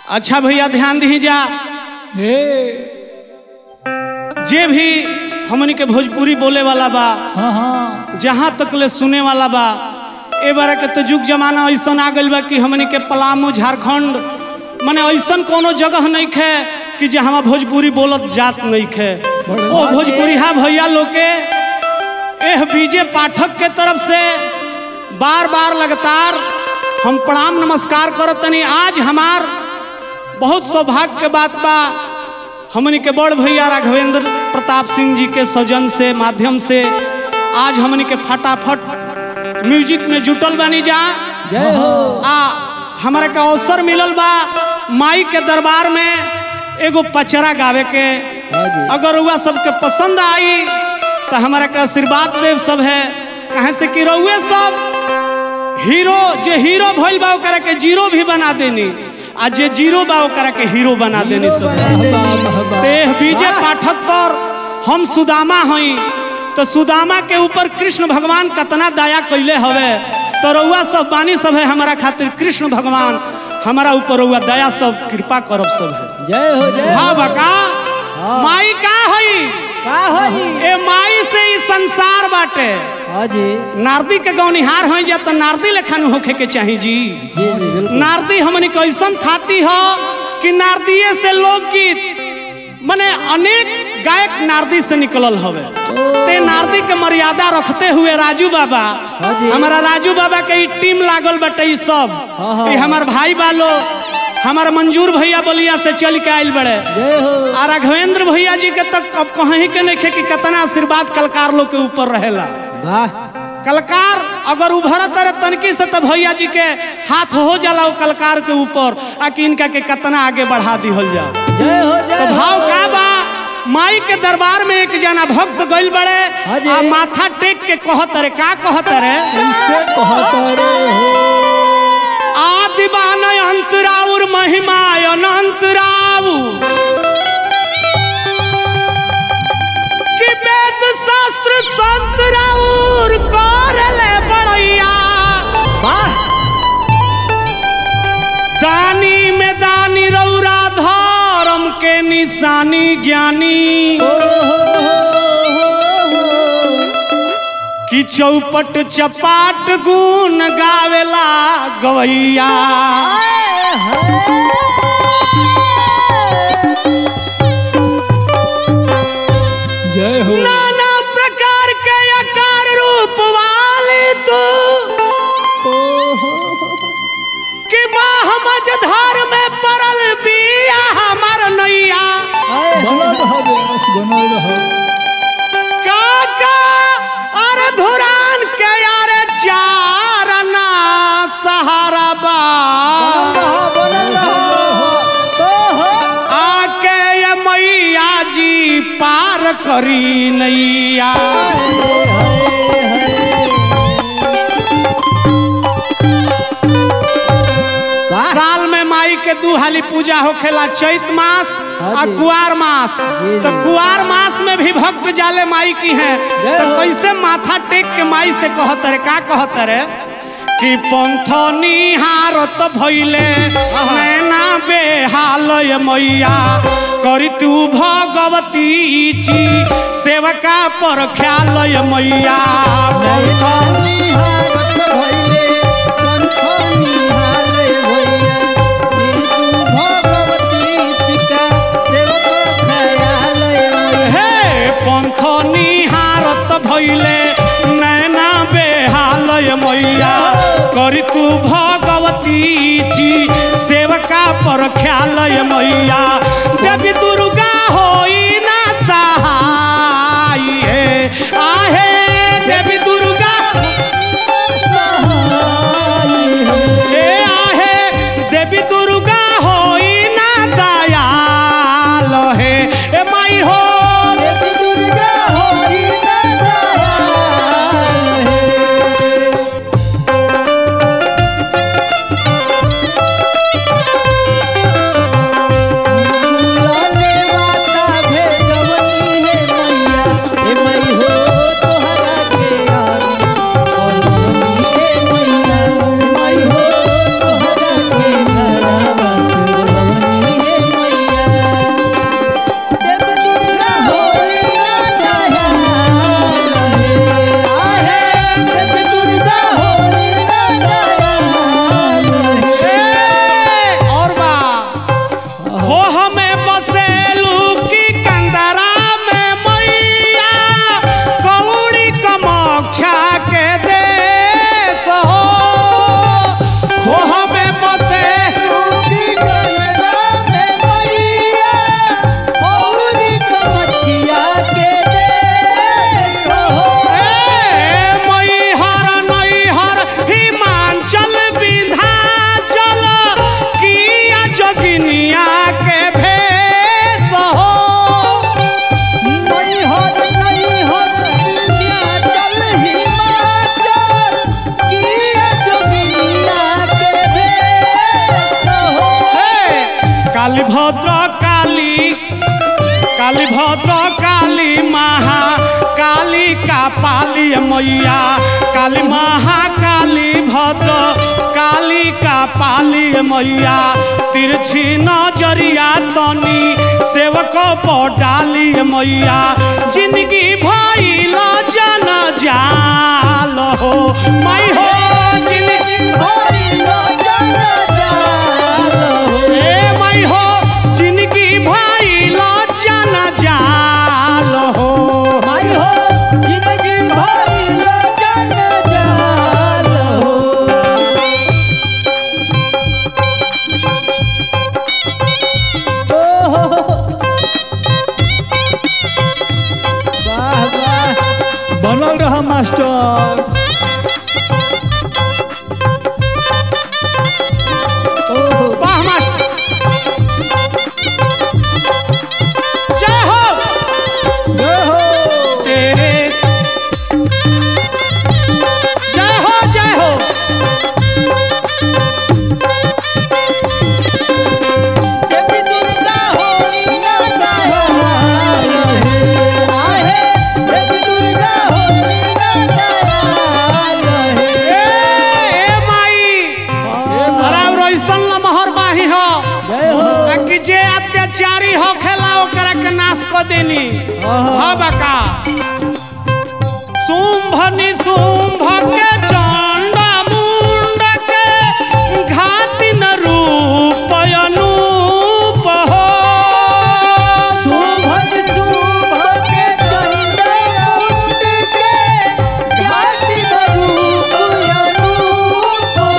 अच्छा भैया ध्यान दी जा हे जे भी हमनी के भोजपुरी बोले वाला बा हाँ हाँ जहाँ तक ले सुने वाला बा ए बार के तो जुग जमाना ऐसन आ गइल बा कि हमनी के पलामू झारखंड माने ऐसन कोनो जगह नहीं खे कि जे हमार भोजपुरी बोलत जात नहीं खे ओ भोजपुरी हा भैया लोग के एह बीजे पाठक के तरफ से बार बार लगातार हम प्रणाम नमस्कार करत तनी आज हमार बहुत सौभाग्य के बात बा हमनी के बड़ भैया राघवेंद्र प्रताप सिंह जी के सौजन से माध्यम से आज हमनी के फटाफट म्यूजिक में जुटल बानी जा जय हो आ हमारा के अवसर मिलल बा माई के दरबार में एगो पचरा गावे के हाँ जी अगर रुआ सबके पसंद आई तो हमारा के आशीर्वाद देव सब है कहे से कि रउए सब हीरो जे हीरो भइल बा ओकरा के जीरो भी बना देनी आ जे जीरो बा ओकरा के हीरो बना देनी सब तेह बीजे पाठक पर हम सुदामा हई तो सुदामा के ऊपर कृष्ण भगवान कतना दया कैले हवे तो रउआ सब बानी सब है हमारा खातिर कृष्ण भगवान हमारा ऊपर रउआ दया सब कृपा करब सब है जय हो जय हाँ बका माई का हई का होई ए माई से ही संसार बाटे हाँ जी नारदी के गौनिहार हो जा तो नारदी लेखन होखे के चाही जी जी जी बिल्कुल नारदी हमनी के ऐसन थाती हो कि नारदीये से लोकगीत माने अनेक गायक नारदी से निकलल हवे ते नारदी के मर्यादा रखते हुए राजू बाबा हाँ जी। हमारा राजू बाबा के ई टीम लागल बटे ई सब हाँ, हाँ। ई हमार भाई बालो हमार मंजूर भैया बलिया से चल के आइल बड़े जय हो आ राघवेंद्र भैया जी के तक अब कहीं के नहीं खे कि कितना आशीर्वाद कलकार लोग के ऊपर रहेला वाह कलकार अगर उभरत रहे तनकी से तो भैया जी के हाथ हो जाला वो कलकार के ऊपर आ कि इनका के कितना आगे बढ़ा दिहल जा जय हो तो जय भाव का बा माई के दरबार में एक जना भक्त गइल बड़े हाँ जी। आ माथा टेक के कहत रे का कहत रे कैसे कहत रे हो आदि बान अंतराउर महिमा अनंत राउ कि वेद शास्त्र संत राउर करले बड़ैया वाह दानी में दानी रौरा धर्म के निशानी ज्ञानी ओ हो हो हो हो कि चौपट चपाट गुण गावेला गवैया जय हो नाना प्रकार के आकार रूप वाले तू ओ हो कि माँ मझधार में पड़ल बिया हमार नैया बनल रहो बेस बनल रहो काका अरे धुरान के यारे चारना सहारा बा बनल रहो बनल रहो तो हो आके ये मैया जी पार करी नैया वाह साल में माई के दू हाली पूजा होखेला चैत मास हाँ और जी। कुआर मास जी, तो जी। कुआर मास में भी भक्त जाले माई की हैं जय तो हो। कैसे माथा टेक के माई से कहत रे का कहत रे कि पंथनी हारत भइले नैना बेहालय मैया करी तू भगवती ची सेवका पर ख्यालय मैया पंथ हे पंथ निहारत भइले नैना बेहालय मैया करी तू भगवती जी सेवका पर ख्यालय मैया देवी दुर्गा होई ना सहाय हे आहे देवी दुर्गा हे आहे देवी दुर्गा होई ना दयाल हे ए माई हो माता भेजवनी काली भद्र काली काली भद्र काली महा काली का पाली मैया काली महाकाली भद्र काली का पाली मैया तिरछी नजरिया तनी सेवक पर डाली मैया जिंदगी भइल जन जाल हो माई हो जिंदगी ए माई हो जिंदगी भइल जन जाल हो बनल रहा मास्टर ओहो वाह मास्टर जय हो जय हो तेरे जय हो जय हो देवी दुर्गा होली ना सहाय हे आहे देवी दुर्गा होली ना सहाय हे ए ए माई अरे रोइसन लमहर बाही हो जय हो आ कि जे अत्याचारी हो खेला ओकरा के नाश क देनी भव का शुंभ निशुंभ के चंड मुंड के घाति न रूप अनूप हो शुभ शुभ के चंदन मुंड के घाटी रूप अनूप हो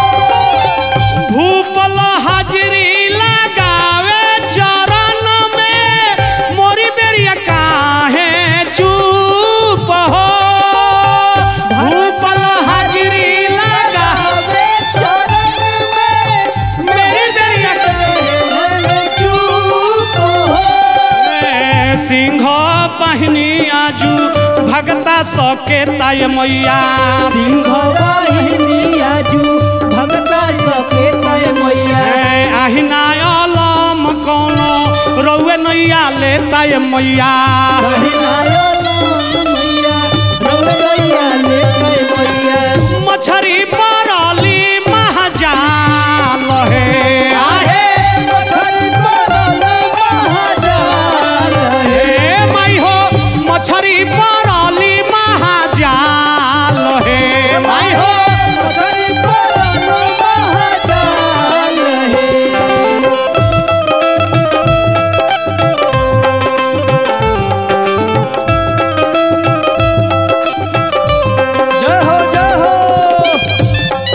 भूपल हाजिरी लगावे चरण में मोरी बेरिया काहे चुप हो भूपल हाजिरी लगा आवे चरण में मेरी बेरिया चूप हो ए, सिंह पहिनी आजू भगता सके ताय मैया सिंह वाहिनी आजू भगता सके तय मैया ए, आहिना अलम कोनो रउए नैया ले ताय मैया कहिनायो नाम मैया रौरैया ले तय मैया मछरी परली महाजाल हे आहे मछरी परल महाजाल हे हे माई हो मछरी परली महाजाल हे माई हो मछरी परल महाजाल हे जय हो जय हो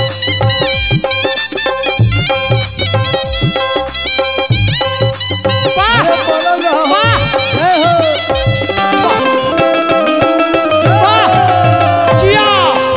वाह बनल रहो वाह जय हो वाह जिया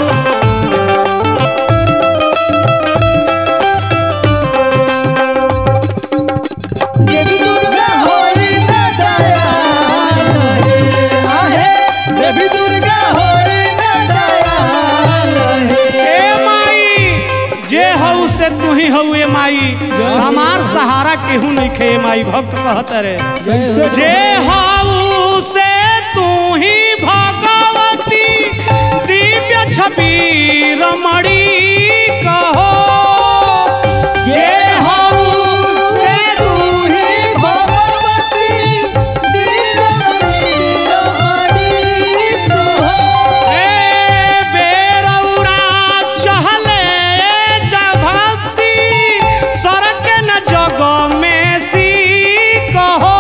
देवी दुर्गा होई ना दयाल हे आहे देवी दुर्गा होई ना दयाल हे ए माई जे हऊ से तू ही हऊ ए माई हमार सहारा केहू नहीं खे माई भक्त कहत रे जैसे जे हऊ से तू ही भगवती दिव्य छवि रमणी कहो जे हऊ से तू ही भगवती दीनमणि रमणी कहो ए बेरौरा चहले जा भक्ति सरक न जग में सी कहो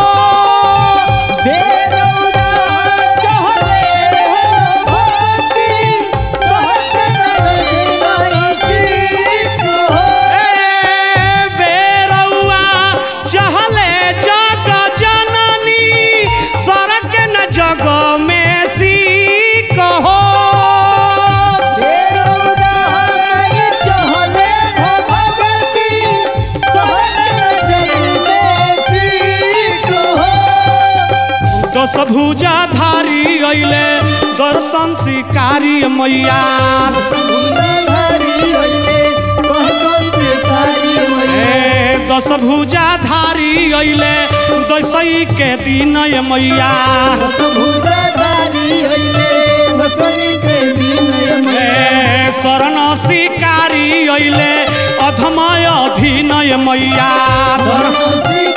बेरौरा चहले भक्ति सहस्र नयन कहो ए बेरौआ चहले जग जननी सरक न जग में सी कहो दस भुजा धारी अइले दर्शन शिकारी मैया ए दस भुजा धारी अइले दसई के दिन ये मैया भुजाधारी होइले दसई के दिन ए शरण शिकारी अइले अधमय अधीन ये मैया शरण सरसी